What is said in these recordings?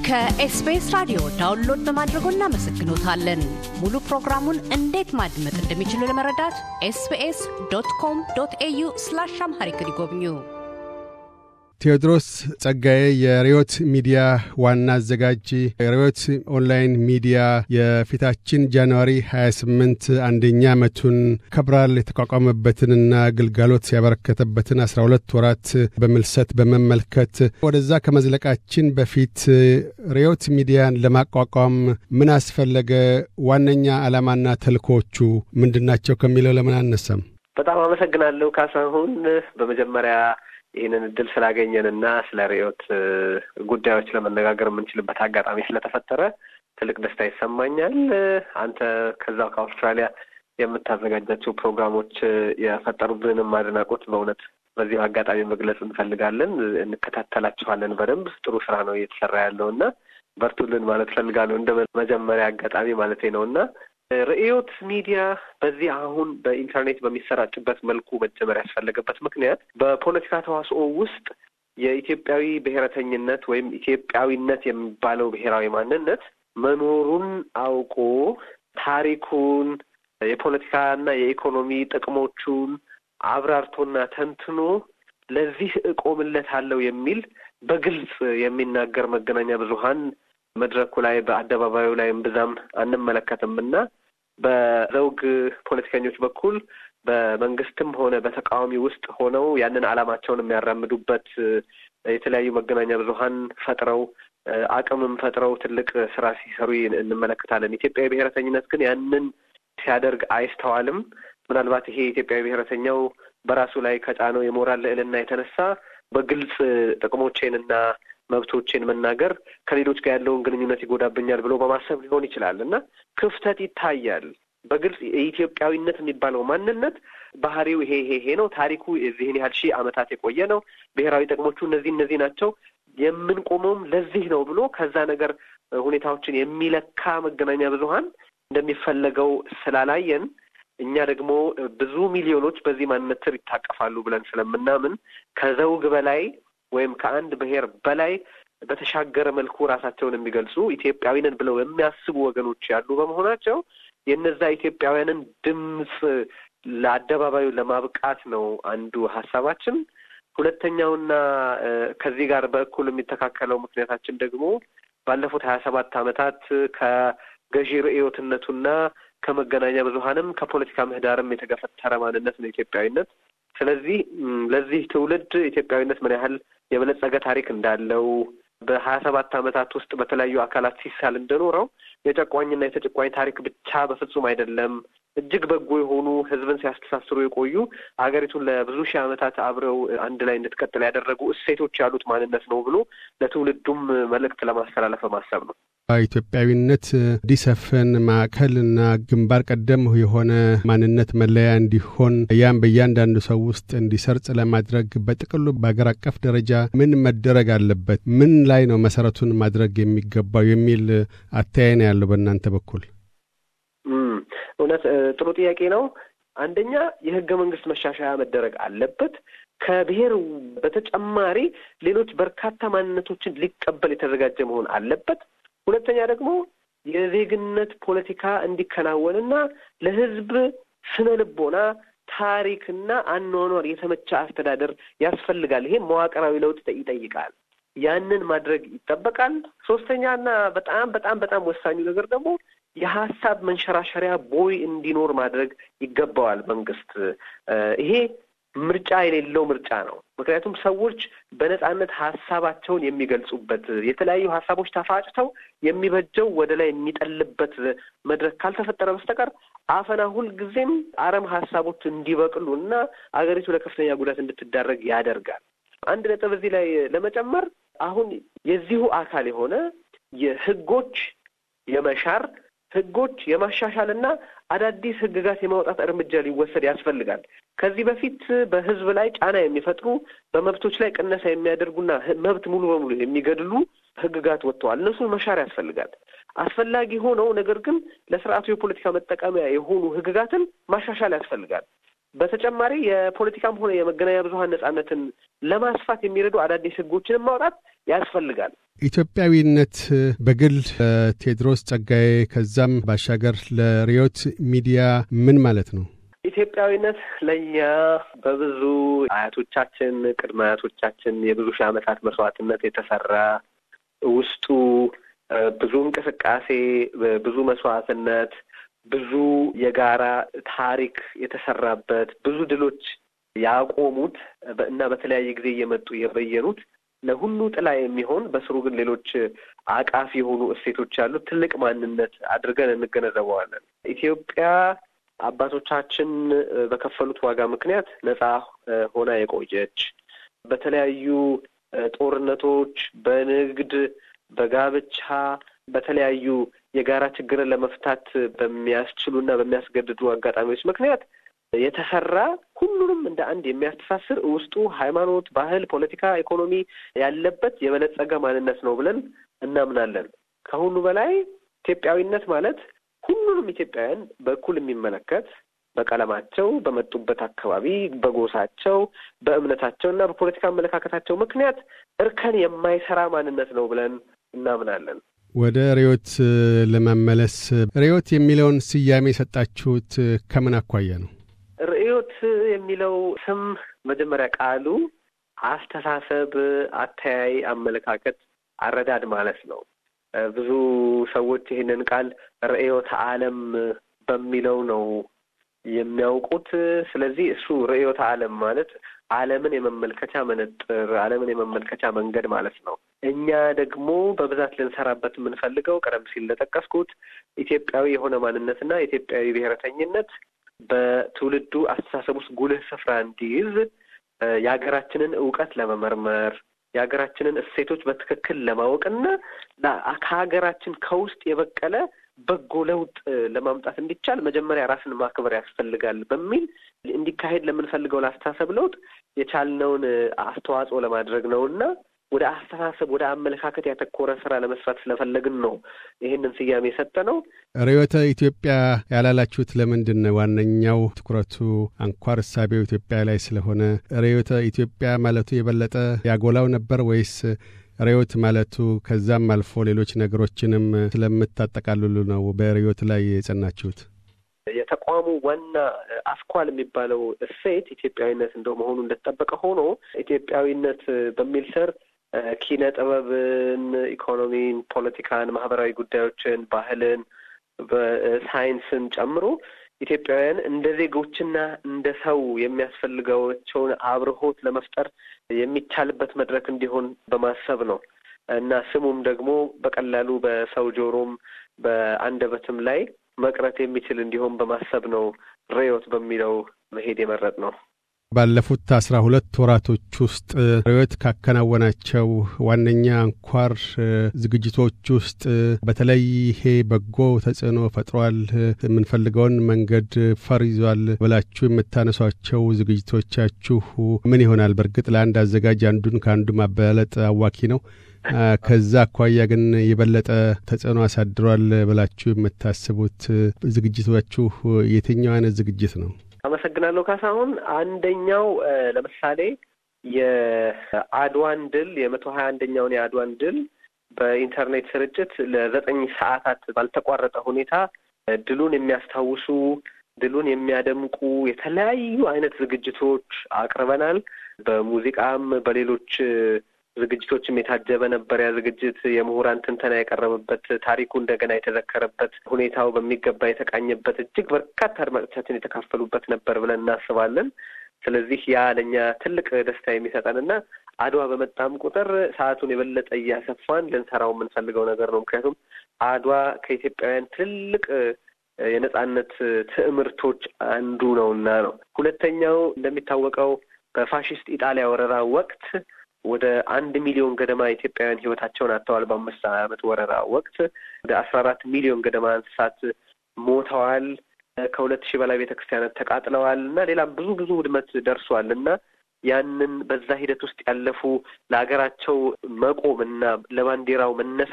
ከኤስቢኤስ ራዲዮ ዳውንሎድ በማድረጎ እናመሰግኖታለን። ሙሉ ፕሮግራሙን እንዴት ማድመጥ እንደሚችሉ ለመረዳት ኤስቢኤስ ዶት ኮም ዶት ኤዩ ስላሽ አምሃሪክ ይጎብኙ። ቴዎድሮስ ጸጋዬ የሪዮት ሚዲያ ዋና አዘጋጅ። ሪዮት ኦንላይን ሚዲያ የፊታችን ጃንዋሪ 28 አንደኛ ዓመቱን ከብራል የተቋቋመበትንና ግልጋሎት ያበረከተበትን 12 ወራት በምልሰት በመመልከት ወደዛ ከመዝለቃችን በፊት ሪዮት ሚዲያን ለማቋቋም ምን አስፈለገ? ዋነኛ ዓላማና ተልእኮዎቹ ምንድናቸው? ከሚለው ለምን አነሳም? በጣም አመሰግናለሁ ካሳሁን። በመጀመሪያ ይህንን እድል ስላገኘንና ስለ ርዕዮት ጉዳዮች ለመነጋገር የምንችልበት አጋጣሚ ስለተፈጠረ ትልቅ ደስታ ይሰማኛል። አንተ ከዛው ከአውስትራሊያ የምታዘጋጃቸው ፕሮግራሞች የፈጠሩብንም አድናቆት በእውነት በዚሁ አጋጣሚ መግለጽ እንፈልጋለን። እንከታተላችኋለን በደንብ ጥሩ ስራ ነው እየተሰራ ያለው እና በርቱልን ማለት ፈልጋለሁ እንደ መጀመሪያ አጋጣሚ ማለቴ ነው እና ርዕዮት ሚዲያ በዚህ አሁን በኢንተርኔት በሚሰራጭበት መልኩ መጀመር ያስፈለገበት ምክንያት በፖለቲካ ተዋስኦ ውስጥ የኢትዮጵያዊ ብሔረተኝነት ወይም ኢትዮጵያዊነት የሚባለው ብሔራዊ ማንነት መኖሩን አውቆ ታሪኩን፣ የፖለቲካና የኢኮኖሚ ጥቅሞቹን አብራርቶና ተንትኖ ለዚህ እቆምለታለሁ የሚል በግልጽ የሚናገር መገናኛ ብዙኃን መድረኩ ላይ በአደባባዩ ላይ እምብዛም አንመለከትም እና በዘውግ ፖለቲከኞች በኩል በመንግስትም ሆነ በተቃዋሚ ውስጥ ሆነው ያንን ዓላማቸውን የሚያራምዱበት የተለያዩ መገናኛ ብዙኃን ፈጥረው አቅምም ፈጥረው ትልቅ ስራ ሲሰሩ እንመለከታለን። ኢትዮጵያዊ ብሔረተኝነት ግን ያንን ሲያደርግ አይስተዋልም። ምናልባት ይሄ ኢትዮጵያዊ ብሔረተኛው በራሱ ላይ ከጫነው የሞራል ልዕልና የተነሳ በግልጽ ጥቅሞቼንና መብቶቼን መናገር ከሌሎች ጋር ያለውን ግንኙነት ይጎዳብኛል ብሎ በማሰብ ሊሆን ይችላል እና ክፍተት ይታያል። በግልጽ የኢትዮጵያዊነት የሚባለው ማንነት ባህሪው ይሄ ይሄ ይሄ ነው፣ ታሪኩ የዚህን ያህል ሺህ ዓመታት የቆየ ነው፣ ብሔራዊ ጥቅሞቹ እነዚህ እነዚህ ናቸው፣ የምንቆመውም ለዚህ ነው ብሎ ከዛ ነገር ሁኔታዎችን የሚለካ መገናኛ ብዙኃን እንደሚፈለገው ስላላየን እኛ ደግሞ ብዙ ሚሊዮኖች በዚህ ማንነት ስር ይታቀፋሉ ብለን ስለምናምን ከዘውግ በላይ ወይም ከአንድ ብሔር በላይ በተሻገረ መልኩ ራሳቸውን የሚገልጹ ኢትዮጵያዊንን ብለው የሚያስቡ ወገኖች ያሉ በመሆናቸው የእነዛ ኢትዮጵያውያንን ድምፅ ለአደባባዩ ለማብቃት ነው አንዱ ሀሳባችን። ሁለተኛውና ከዚህ ጋር በእኩል የሚተካከለው ምክንያታችን ደግሞ ባለፉት ሀያ ሰባት ዓመታት ከገዢ ርዕዮትነቱና ከመገናኛ ብዙኃንም ከፖለቲካ ምህዳርም የተገፈተረ ማንነት ነው ኢትዮጵያዊነት። ስለዚህ ለዚህ ትውልድ ኢትዮጵያዊነት ምን ያህል የበለጸገ ታሪክ እንዳለው በሀያ ሰባት ዓመታት ውስጥ በተለያዩ አካላት ሲሳል እንደኖረው የጨቋኝና የተጨቋኝ ታሪክ ብቻ በፍጹም አይደለም። እጅግ በጎ የሆኑ ሕዝብን ሲያስተሳስሩ የቆዩ ሀገሪቱን ለብዙ ሺህ ዓመታት አብረው አንድ ላይ እንድትቀጥል ያደረጉ እሴቶች ያሉት ማንነት ነው ብሎ ለትውልዱም መልእክት ለማስተላለፍ በማሰብ ነው። ኢትዮጵያዊነት እንዲሰፍን ማዕከልና ግንባር ቀደም የሆነ ማንነት መለያ እንዲሆን ያም በእያንዳንዱ ሰው ውስጥ እንዲሰርጽ ለማድረግ በጥቅሉ በአገር አቀፍ ደረጃ ምን መደረግ አለበት? ምን ላይ ነው መሰረቱን ማድረግ የሚገባው የሚል አተያይ ነው ያለው በእናንተ በኩል? እውነት ጥሩ ጥያቄ ነው። አንደኛ የህገ መንግስት መሻሻያ መደረግ አለበት። ከብሔር በተጨማሪ ሌሎች በርካታ ማንነቶችን ሊቀበል የተዘጋጀ መሆን አለበት። ሁለተኛ ደግሞ የዜግነት ፖለቲካ እንዲከናወንና ለህዝብ ስነ ልቦና ታሪክና አኗኗር የተመቸ አስተዳደር ያስፈልጋል። ይሄ መዋቅራዊ ለውጥ ይጠይቃል። ያንን ማድረግ ይጠበቃል። ሶስተኛና በጣም በጣም በጣም ወሳኙ ነገር ደግሞ የሀሳብ መንሸራሸሪያ ቦይ እንዲኖር ማድረግ ይገባዋል መንግስት። ይሄ ምርጫ የሌለው ምርጫ ነው። ምክንያቱም ሰዎች በነጻነት ሀሳባቸውን የሚገልጹበት የተለያዩ ሀሳቦች ተፋጭተው የሚበጀው ወደ ላይ የሚጠልበት መድረክ ካልተፈጠረ በስተቀር አፈና ሁልጊዜም አረም ሀሳቦች እንዲበቅሉ እና አገሪቱ ለከፍተኛ ጉዳት እንድትዳረግ ያደርጋል። አንድ ነጥብ እዚህ ላይ ለመጨመር አሁን የዚሁ አካል የሆነ የህጎች የመሻር ህጎች የማሻሻልና አዳዲስ ህግጋት የማውጣት እርምጃ ሊወሰድ ያስፈልጋል። ከዚህ በፊት በህዝብ ላይ ጫና የሚፈጥሩ በመብቶች ላይ ቅነሳ የሚያደርጉና መብት ሙሉ በሙሉ የሚገድሉ ህግጋት ወጥተዋል። እነሱን መሻር ያስፈልጋል። አስፈላጊ ሆነው ነገር ግን ለስርዓቱ የፖለቲካ መጠቀሚያ የሆኑ ህግጋትን ማሻሻል ያስፈልጋል። በተጨማሪ የፖለቲካም ሆነ የመገናኛ ብዙኃን ነጻነትን ለማስፋት የሚረዱ አዳዲስ ህጎችንም ማውጣት ያስፈልጋል። ኢትዮጵያዊነት በግል ቴዎድሮስ ጸጋዬ ከዛም ባሻገር ለሪዮት ሚዲያ ምን ማለት ነው? ኢትዮጵያዊነት ለእኛ በብዙ አያቶቻችን፣ ቅድመ አያቶቻችን የብዙ ሺህ ዓመታት መስዋዕትነት የተሰራ ውስጡ ብዙ እንቅስቃሴ፣ ብዙ መስዋዕትነት፣ ብዙ የጋራ ታሪክ የተሰራበት ብዙ ድሎች ያቆሙት እና በተለያየ ጊዜ እየመጡ የበየኑት ለሁሉ ጥላ የሚሆን በስሩ ግን ሌሎች አቃፊ የሆኑ እሴቶች ያሉት ትልቅ ማንነት አድርገን እንገነዘበዋለን። ኢትዮጵያ አባቶቻችን በከፈሉት ዋጋ ምክንያት ነጻ ሆና የቆየች በተለያዩ ጦርነቶች፣ በንግድ፣ በጋብቻ፣ በተለያዩ የጋራ ችግርን ለመፍታት በሚያስችሉና በሚያስገድዱ አጋጣሚዎች ምክንያት የተሰራ ሁሉንም እንደ አንድ የሚያስተሳስር ውስጡ ሃይማኖት፣ ባህል፣ ፖለቲካ፣ ኢኮኖሚ ያለበት የበለጸገ ማንነት ነው ብለን እናምናለን። ከሁሉ በላይ ኢትዮጵያዊነት ማለት ሁሉንም ኢትዮጵያውያን በእኩል የሚመለከት በቀለማቸው፣ በመጡበት አካባቢ፣ በጎሳቸው፣ በእምነታቸው እና በፖለቲካ አመለካከታቸው ምክንያት እርከን የማይሰራ ማንነት ነው ብለን እናምናለን። ወደ ርዕዮት ለመመለስ ርዕዮት የሚለውን ስያሜ የሰጣችሁት ከምን አኳያ ነው? ርዕዮት የሚለው ስም መጀመሪያ ቃሉ አስተሳሰብ፣ አተያይ፣ አመለካከት፣ አረዳድ ማለት ነው። ብዙ ሰዎች ይህንን ቃል ርዕዮተ ዓለም በሚለው ነው የሚያውቁት። ስለዚህ እሱ ርዕዮተ ዓለም ማለት ዓለምን የመመልከቻ መነጥር፣ ዓለምን የመመልከቻ መንገድ ማለት ነው። እኛ ደግሞ በብዛት ልንሰራበት የምንፈልገው ቀደም ሲል እንደጠቀስኩት ኢትዮጵያዊ የሆነ ማንነትና ኢትዮጵያዊ ብሔረተኝነት በትውልዱ አስተሳሰብ ውስጥ ጉልህ ስፍራ እንዲይዝ የሀገራችንን እውቀት ለመመርመር የሀገራችንን እሴቶች በትክክል ለማወቅና ከሀገራችን ከውስጥ የበቀለ በጎ ለውጥ ለማምጣት እንዲቻል መጀመሪያ ራስን ማክበር ያስፈልጋል በሚል እንዲካሄድ ለምንፈልገው ለአስተሳሰብ ለውጥ የቻልነውን አስተዋጽኦ ለማድረግ ነው እና ወደ አስተሳሰብ ወደ አመለካከት ያተኮረ ስራ ለመስራት ስለፈለግን ነው ይህንን ስያሜ የሰጠ ነው። ርዕዮተ ኢትዮጵያ ያላላችሁት ለምንድን ነው? ዋነኛው ትኩረቱ አንኳር እሳቤው ኢትዮጵያ ላይ ስለሆነ ርዕዮተ ኢትዮጵያ ማለቱ የበለጠ ያጎላው ነበር ወይስ ርዕዮት ማለቱ ከዛም አልፎ ሌሎች ነገሮችንም ስለምታጠቃልሉ ነው በርዕዮት ላይ የጸናችሁት? የተቋሙ ዋና አስኳል የሚባለው እሴት ኢትዮጵያዊነት እንደው መሆኑ እንደተጠበቀ ሆኖ ኢትዮጵያዊነት በሚል ስር ኪነ ጥበብን፣ ኢኮኖሚን፣ ፖለቲካን፣ ማህበራዊ ጉዳዮችን፣ ባህልን፣ ሳይንስን ጨምሮ ኢትዮጵያውያን እንደ ዜጎችና እንደ ሰው የሚያስፈልጋቸውን አብርሆት ለመፍጠር የሚቻልበት መድረክ እንዲሆን በማሰብ ነው እና ስሙም ደግሞ በቀላሉ በሰው ጆሮም በአንደበትም ላይ መቅረት የሚችል እንዲሆን በማሰብ ነው ርዕዮት በሚለው መሄድ የመረጥ ነው። ባለፉት አስራ ሁለት ወራቶች ውስጥ ርዕዮት ካከናወናቸው ዋነኛ አንኳር ዝግጅቶች ውስጥ በተለይ ይሄ በጎ ተጽዕኖ ፈጥሯል፣ የምንፈልገውን መንገድ ፈር ይዟል ብላችሁ የምታነሷቸው ዝግጅቶቻችሁ ምን ይሆናል? በእርግጥ ለአንድ አዘጋጅ አንዱን ከአንዱ ማበላለጥ አዋኪ ነው። ከዛ አኳያ ግን የበለጠ ተጽዕኖ አሳድሯል ብላችሁ የምታስቡት ዝግጅቶቻችሁ የትኛው አይነት ዝግጅት ነው? አመሰግናለሁ ካሳሁን። አንደኛው ለምሳሌ የአድዋን ድል የመቶ ሀያ አንደኛውን የአድዋን ድል በኢንተርኔት ስርጭት ለዘጠኝ ሰዓታት ባልተቋረጠ ሁኔታ ድሉን የሚያስታውሱ ድሉን የሚያደምቁ የተለያዩ አይነት ዝግጅቶች አቅርበናል። በሙዚቃም በሌሎች ዝግጅቶችም የታጀበ ነበር። ያ ዝግጅት የምሁራን ትንተና የቀረበበት፣ ታሪኩ እንደገና የተዘከረበት፣ ሁኔታው በሚገባ የተቃኘበት፣ እጅግ በርካታ አድማጮቻችን የተካፈሉበት ነበር ብለን እናስባለን። ስለዚህ ያ ለእኛ ትልቅ ደስታ የሚሰጠንና አድዋ በመጣም ቁጥር ሰዓቱን የበለጠ እያሰፋን ልንሰራው የምንፈልገው ነገር ነው። ምክንያቱም አድዋ ከኢትዮጵያውያን ትልቅ የነጻነት ትዕምርቶች አንዱ ነውና ነው። ሁለተኛው እንደሚታወቀው በፋሽስት ኢጣሊያ ወረራ ወቅት ወደ አንድ ሚሊዮን ገደማ ኢትዮጵያውያን ሕይወታቸውን አጥተዋል። በአምስት ዓመት ወረራ ወቅት ወደ አስራ አራት ሚሊዮን ገደማ እንስሳት ሞተዋል። ከሁለት ሺህ በላይ ቤተ ክርስቲያናት ተቃጥለዋል እና ሌላም ብዙ ብዙ ውድመት ደርሷል እና ያንን በዛ ሂደት ውስጥ ያለፉ ለሀገራቸው መቆም እና ለባንዲራው መነሳት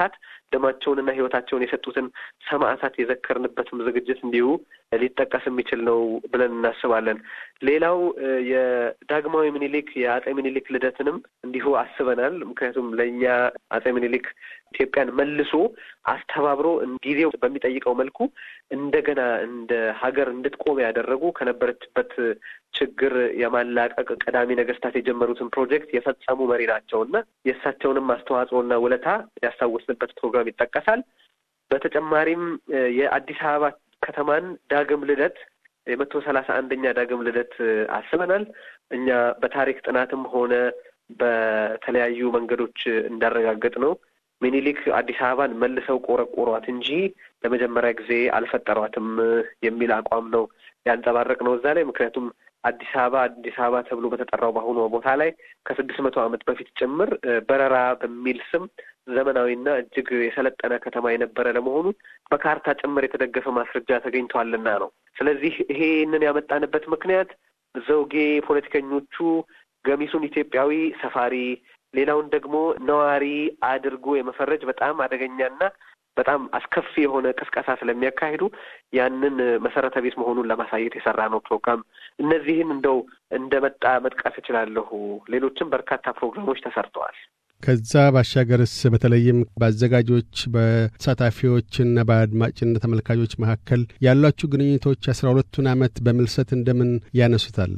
ደማቸውንና ሕይወታቸውን የሰጡትን ሰማዕታት የዘከርንበትም ዝግጅት እንዲሁ ሊጠቀስ የሚችል ነው ብለን እናስባለን። ሌላው የዳግማዊ ምኒልክ የአጼ ምኒልክ ልደትንም እንዲሁ አስበናል። ምክንያቱም ለእኛ አጼ ምኒልክ ኢትዮጵያን መልሶ አስተባብሮ ጊዜው በሚጠይቀው መልኩ እንደገና እንደ ሀገር እንድትቆም ያደረጉ ከነበረችበት ችግር የማላቀቅ ቀዳሚ ነገስታት የጀመሩትን ፕሮጀክት የፈጸሙ መሪ ናቸው እና የእሳቸውንም አስተዋጽኦና ውለታ ያስታወስንበት ፕሮግራም ይጠቀሳል። በተጨማሪም የአዲስ አበባ ከተማን ዳግም ልደት የመቶ ሰላሳ አንደኛ ዳግም ልደት አስበናል። እኛ በታሪክ ጥናትም ሆነ በተለያዩ መንገዶች እንዳረጋገጥ ነው ሚኒሊክ አዲስ አበባን መልሰው ቆረቆሯት እንጂ ለመጀመሪያ ጊዜ አልፈጠሯትም የሚል አቋም ነው ያንጸባረቅ ነው እዛ ላይ ምክንያቱም አዲስ አበባ አዲስ አበባ ተብሎ በተጠራው በአሁኑ ቦታ ላይ ከስድስት መቶ ዓመት በፊት ጭምር በረራ በሚል ስም ዘመናዊና እጅግ የሰለጠነ ከተማ የነበረ ለመሆኑ በካርታ ጭምር የተደገፈ ማስረጃ ተገኝቷልና ነው። ስለዚህ ይሄንን ያመጣንበት ምክንያት ዘውጌ ፖለቲከኞቹ ገሚሱን ኢትዮጵያዊ ሰፋሪ፣ ሌላውን ደግሞ ነዋሪ አድርጎ የመፈረጅ በጣም አደገኛና በጣም አስከፊ የሆነ ቅስቀሳ ስለሚያካሂዱ ያንን መሰረተ ቢስ መሆኑን ለማሳየት የሰራ ነው ፕሮግራም። እነዚህን እንደው እንደመጣ መጥቀስ እችላለሁ። ሌሎችም በርካታ ፕሮግራሞች ተሰርተዋል። ከዛ ባሻገርስ በተለይም በአዘጋጆች በተሳታፊዎችና በአድማጭና ተመልካቾች መካከል ያሏችሁ ግንኙነቶች አስራ ሁለቱን ዓመት በምልሰት እንደምን ያነሱታል?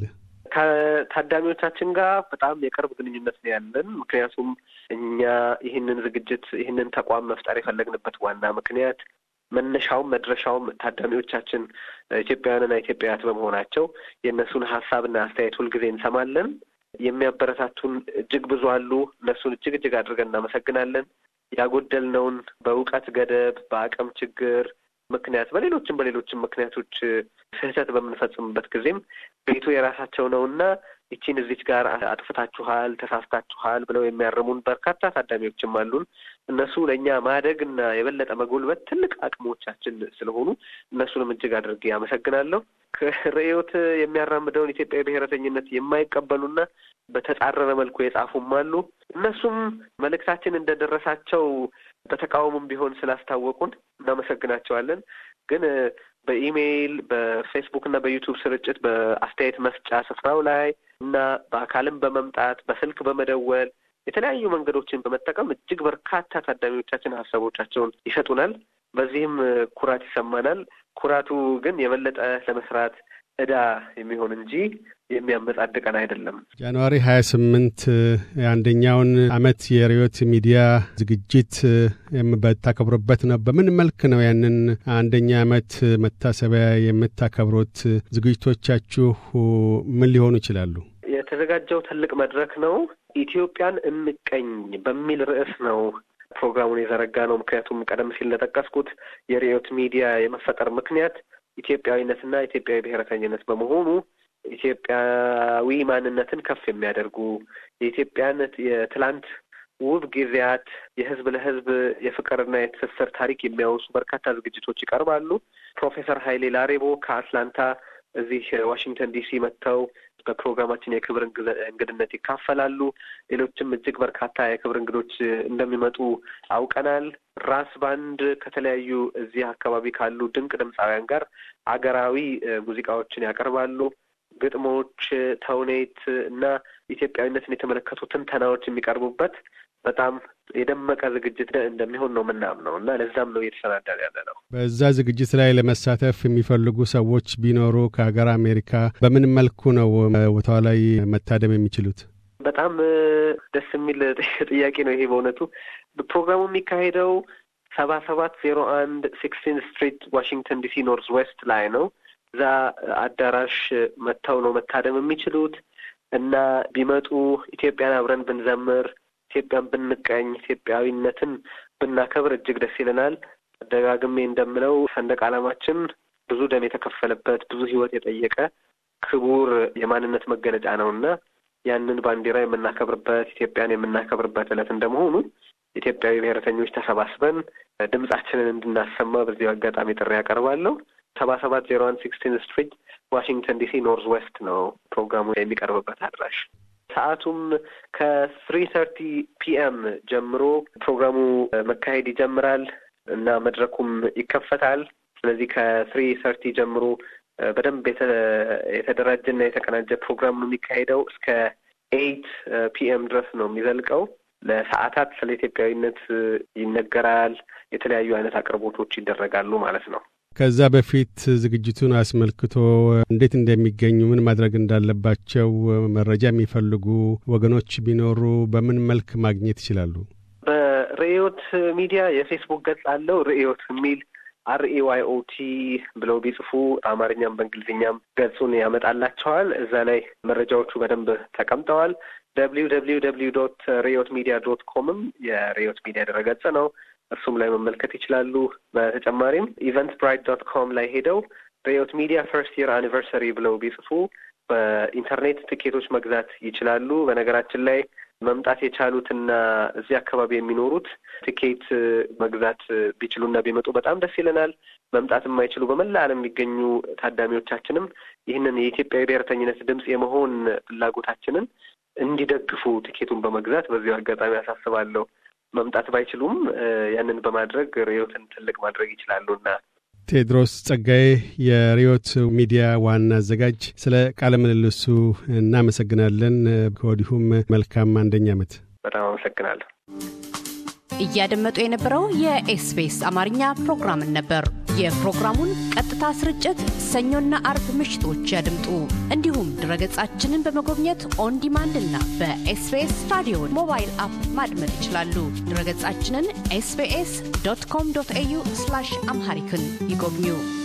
ከታዳሚዎቻችን ጋር በጣም የቅርብ ግንኙነት ነው ያለን። ምክንያቱም እኛ ይህንን ዝግጅት ይህንን ተቋም መፍጠር የፈለግንበት ዋና ምክንያት መነሻውም መድረሻውም ታዳሚዎቻችን ኢትዮጵያውያንና ኢትዮጵያውያት በመሆናቸው የእነሱን ሀሳብና አስተያየት ሁልጊዜ እንሰማለን። የሚያበረታቱን እጅግ ብዙ አሉ። እነሱን እጅግ እጅግ አድርገን እናመሰግናለን። ያጎደልነውን በእውቀት ገደብ፣ በአቅም ችግር ምክንያት በሌሎችም በሌሎችም ምክንያቶች ስህተት በምንፈጽምበት ጊዜም ቤቱ የራሳቸው ነውና ይቺን እዚች ጋር አጥፍታችኋል፣ ተሳስታችኋል ብለው የሚያርሙን በርካታ ታዳሚዎችም አሉን። እነሱ ለእኛ ማደግ እና የበለጠ መጎልበት ትልቅ አቅሞቻችን ስለሆኑ እነሱንም እጅግ አድርጌ አመሰግናለሁ። ርዕዮት የሚያራምደውን ኢትዮጵያዊ ብሔረተኝነት የማይቀበሉና በተጻረረ መልኩ የጻፉም አሉ። እነሱም መልእክታችን እንደደረሳቸው በተቃውሞም ቢሆን ስላስታወቁን እናመሰግናቸዋለን። ግን በኢሜይል በፌስቡክ እና በዩቱብ ስርጭት በአስተያየት መስጫ ስፍራው ላይ እና በአካልም በመምጣት በስልክ በመደወል የተለያዩ መንገዶችን በመጠቀም እጅግ በርካታ ታዳሚዎቻችን ሀሳቦቻቸውን ይሰጡናል። በዚህም ኩራት ይሰማናል። ኩራቱ ግን የበለጠ ለመስራት እዳ የሚሆን እንጂ የሚያመጻድቀን አይደለም። ጃንዋሪ ሀያ ስምንት የአንደኛውን አመት የርዕዮት ሚዲያ ዝግጅት በታከብሩበት ነው። በምን መልክ ነው ያንን አንደኛ አመት መታሰቢያ የምታከብሩት? ዝግጅቶቻችሁ ምን ሊሆኑ ይችላሉ? የተዘጋጀው ትልቅ መድረክ ነው። ኢትዮጵያን እንቀኝ በሚል ርዕስ ነው ፕሮግራሙን የዘረጋ ነው። ምክንያቱም ቀደም ሲል እንደጠቀስኩት የርዕዮት ሚዲያ የመፈጠር ምክንያት ኢትዮጵያዊነትና ኢትዮጵያዊ ብሔረተኝነት በመሆኑ ኢትዮጵያዊ ማንነትን ከፍ የሚያደርጉ የኢትዮጵያን የትላንት ውብ ጊዜያት የህዝብ ለህዝብ የፍቅርና የትስስር ታሪክ የሚያወሱ በርካታ ዝግጅቶች ይቀርባሉ። ፕሮፌሰር ኃይሌ ላሬቦ ከአትላንታ እዚህ ዋሽንግተን ዲሲ መጥተው በፕሮግራማችን የክብር እንግድነት ይካፈላሉ። ሌሎችም እጅግ በርካታ የክብር እንግዶች እንደሚመጡ አውቀናል። ራስ ባንድ ከተለያዩ እዚህ አካባቢ ካሉ ድንቅ ድምፃውያን ጋር አገራዊ ሙዚቃዎችን ያቀርባሉ። ግጥሞች፣ ተውኔት እና ኢትዮጵያዊነትን የተመለከቱ ትንተናዎች የሚቀርቡበት በጣም የደመቀ ዝግጅት እንደሚሆን ነው ምናምነው እና ለዛም ነው እየተሰናዳን ያለ ነው። በዛ ዝግጅት ላይ ለመሳተፍ የሚፈልጉ ሰዎች ቢኖሩ ከሀገር አሜሪካ በምን መልኩ ነው ቦታው ላይ መታደም የሚችሉት? በጣም ደስ የሚል ጥያቄ ነው ይሄ በእውነቱ። ፕሮግራሙ የሚካሄደው ሰባ ሰባት ዜሮ አንድ ሲክስቲን ስትሪት ዋሽንግተን ዲሲ ኖርዝ ዌስት ላይ ነው። እዛ አዳራሽ መጥተው ነው መታደም የሚችሉት እና ቢመጡ ኢትዮጵያን አብረን ብንዘምር ኢትዮጵያን ብንቀኝ ኢትዮጵያዊነትን ብናከብር እጅግ ደስ ይለናል። ደጋግሜ እንደምለው ሰንደቅ ዓላማችን ብዙ ደም የተከፈለበት ብዙ ሕይወት የጠየቀ ክቡር የማንነት መገለጫ ነው እና ያንን ባንዲራ የምናከብርበት ኢትዮጵያን የምናከብርበት ዕለት እንደመሆኑ ኢትዮጵያዊ ብሔረተኞች ተሰባስበን ድምጻችንን እንድናሰማ በዚሁ አጋጣሚ ጥሪ ያቀርባለሁ። ሰባ ሰባት ዜሮ አንድ ሲክስቲን ስትሪት ዋሽንግተን ዲሲ ኖርዝ ዌስት ነው ፕሮግራሙ የሚቀርብበት አድራሽ። ሰዓቱም ከትሪ ተርቲ ፒኤም ጀምሮ ፕሮግራሙ መካሄድ ይጀምራል እና መድረኩም ይከፈታል። ስለዚህ ከትሪ ተርቲ ጀምሮ በደንብ የተደራጀና የተቀናጀ ፕሮግራም ነው የሚካሄደው። እስከ ኤይት ፒኤም ድረስ ነው የሚዘልቀው። ለሰዓታት ስለ ኢትዮጵያዊነት ይነገራል። የተለያዩ አይነት አቅርቦቶች ይደረጋሉ ማለት ነው። ከዛ በፊት ዝግጅቱን አስመልክቶ እንዴት እንደሚገኙ ምን ማድረግ እንዳለባቸው መረጃ የሚፈልጉ ወገኖች ቢኖሩ በምን መልክ ማግኘት ይችላሉ? በርዕዮት ሚዲያ የፌስቡክ ገጽ አለው። ርዕዮት የሚል አርኤዋይኦቲ ብለው ቢጽፉ በአማርኛም በእንግሊዝኛም ገጹን ያመጣላቸዋል። እዛ ላይ መረጃዎቹ በደንብ ተቀምጠዋል። ደብሊው ደብሊው ደብሊው ዶት ሬዮት ሚዲያ ዶት ኮምም የሬዮት ሚዲያ ድረገጽ ነው። እሱም ላይ መመልከት ይችላሉ። በተጨማሪም ኢቨንት ብራይት ዶት ኮም ላይ ሄደው ሬዮት ሚዲያ ፈርስት ይር አኒቨርሰሪ ብለው ቢጽፉ በኢንተርኔት ትኬቶች መግዛት ይችላሉ። በነገራችን ላይ መምጣት የቻሉትና እዚህ አካባቢ የሚኖሩት ትኬት መግዛት ቢችሉና ቢመጡ በጣም ደስ ይለናል። መምጣት የማይችሉ በመላ ዓለም የሚገኙ ታዳሚዎቻችንም ይህንን የኢትዮጵያዊ ብሔርተኝነት ድምፅ የመሆን ፍላጎታችንን እንዲደግፉ ትኬቱን በመግዛት በዚሁ አጋጣሚ አሳስባለሁ። መምጣት ባይችሉም ያንን በማድረግ ርዕዮትን ትልቅ ማድረግ ይችላሉና ቴድሮስ ጸጋዬ የሪዮት ሚዲያ ዋና አዘጋጅ፣ ስለ ቃለ ምልልሱ እናመሰግናለን። ከወዲሁም መልካም አንደኛ ዓመት። በጣም አመሰግናለሁ። እያደመጡ የነበረው የኤስቢኤስ አማርኛ ፕሮግራምን ነበር። የፕሮግራሙን ቀጥታ ስርጭት ሰኞና አርብ ምሽቶች ያድምጡ። እንዲሁም ድረገጻችንን በመጎብኘት ኦን ዲማንድ እና በኤስቢኤስ ራዲዮ ሞባይል አፕ ማድመጥ ይችላሉ። ድረገጻችንን ኤስቢኤስ ዶት ኮም ዶት ኤዩ አምሃሪክን ይጎብኙ።